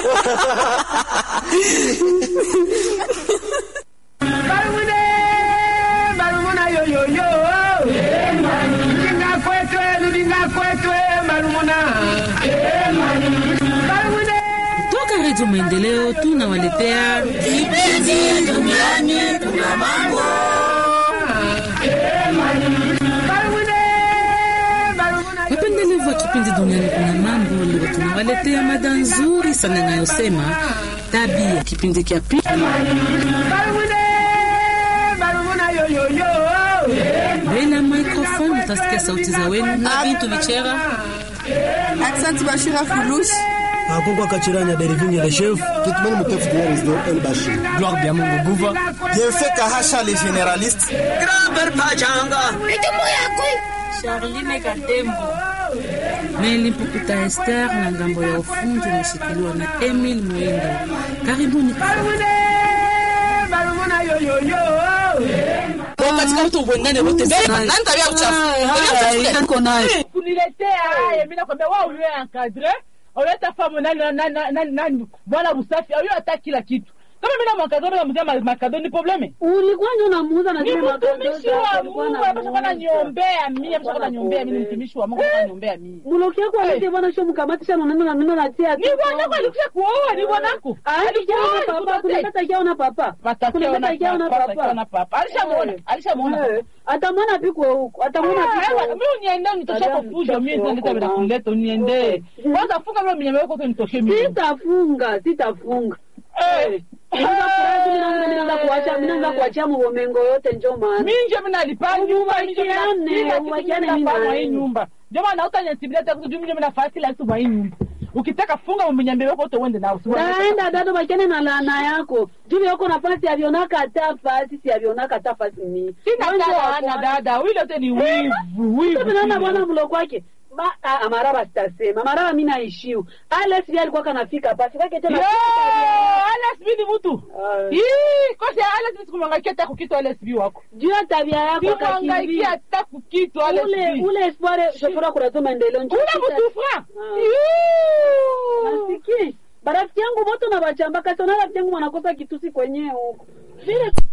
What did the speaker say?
Barumune, barumuna yo yo yo. Ludinga kwetwe, ludinga kwetwe, barumuna. Barumune. Toka Redio Maendeleo tunawaletea Kipindi duniani tuna mambo. Barumune, barumuna yo. wapendelevu wa kipindi duniani kuna mambo. Leo tunawaletea mada nzuri sana inayosema tabia. Kipindi cha pili Barumune, barumuna yo yo yo. mbele ya microphone utasikia sauti za wenu na Bintu Bichera. Aksanti Bashira Fulush. akokwa kachiranya derivinge le chef Tutumeni mtefu kwa Wisdom El Bashir. gloire bya mungu guva Bienfait Kahasha le généraliste. Grand-père Pachanga. Charline Katembo. Meli Mpukuta Esther na ngambo ya ufundi imeshikiliwa na Emil Mwindo. Karibuni Barumune, barumuna yo yo yo. Katika mtu ubwengane wote. Nani tabia uchafu? Niko naye. kuniletea haya, mimi nakwambia wao uliwe encadre uleta famu nani nani nani nani bwana Rusafi au hata kila kitu. Kama mimi na makadoni na mzee makadoni ni probleme. Ulikuwa ndio unamuuza na Ni zile mtumishi wa makondoza, Mungu, ulikuwa amesha kana niombea mimi, amesha kana niombea mimi, ni mtumishi wa Mungu, kana niombea mimi. Muloki yako alete bwana sio mkamatisha na neno na neno na tia. Ni bwanako alikuja kuoa, ni bwanako. Alikuwa na papa, kunapata kiao na papa. Kunapata kiao na papa. papa. Alishamuona, alishamuona. Eh, Atamwona piko huko. Atamwona piko. Mimi uniende unitosha kwa fujo, mimi ndio nita bila kuleta uniende. Kwanza funga mimi mnyama wako unitoshe mimi. Sitafunga, sitafunga. Eh. Minaanza kuacha, minaanza kuachia mubomengo yote njo maana. Mimi ndio mimi nalipa nyumba, mimi ndio Ubakiane, mimi ubakiane ndio mimi na hii wewe. nyumba. Ndio maana utanyatibia hata kujua mimi ndio nafasi kila siku hii nyumba. Ukitaka funga mnyambe wako wote uende nao. Naenda dado bakiane na laana yako. Juu yako nafasi avionaka hata fasi si avionaka hata fasi ni. Sina dada, dada, wile wote ni wivu, wivu. Sasa naona bwana mlo kwake. Ba ah, amaraba sitasema. Amaraba mimi naishiu. Alex yeye alikuwa kanafika hapa. Sikake tena. Yo, Alex B ni mtu. Ah. Hii, kosi Alex sikumwangaikia hata kukitu Alex B wako. Juu ya tabia yako Sikumwangaikia akakimbia. hata kukitu Alex Ule B. ule espoir shofora kurazo maendeleo njo. Ule mtu fra. Ah. Hii. Nasiki. Barafiki yangu moto na bachamba kasi na rafiki yangu wanakosa kitusi kwenyewe huko. Vile